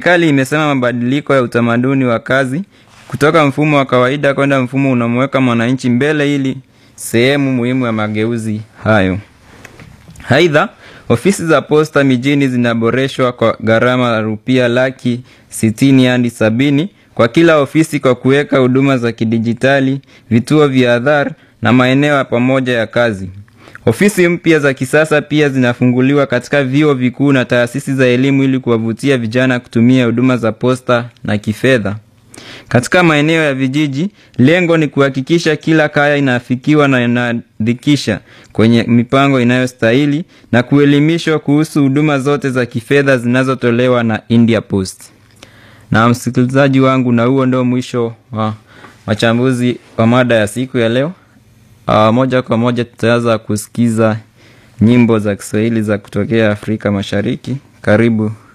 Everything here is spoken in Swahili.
Serikali imesema mabadiliko ya utamaduni wa kazi kutoka mfumo wa kawaida kwenda mfumo unamweka mwananchi mbele ili sehemu muhimu ya mageuzi hayo. Aidha, ofisi za posta mijini zinaboreshwa kwa gharama ya rupia laki sitini hadi sabini kwa kila ofisi kwa kuweka huduma za kidijitali, vituo vya adhar na maeneo ya pamoja ya kazi. Ofisi mpya za kisasa pia zinafunguliwa katika vyuo vikuu na taasisi za elimu ili kuwavutia vijana kutumia huduma za posta na kifedha. Katika maeneo ya vijiji, lengo ni kuhakikisha kila kaya inafikiwa na inaandikisha kwenye mipango inayostahili na kuelimishwa kuhusu huduma zote za kifedha zinazotolewa na India Post. Na msikilizaji wangu, na huo ndio mwisho wa machambuzi wa mada ya siku ya leo. Uh, moja kwa moja tutaanza kusikiza nyimbo za Kiswahili za kutokea Afrika Mashariki. Karibu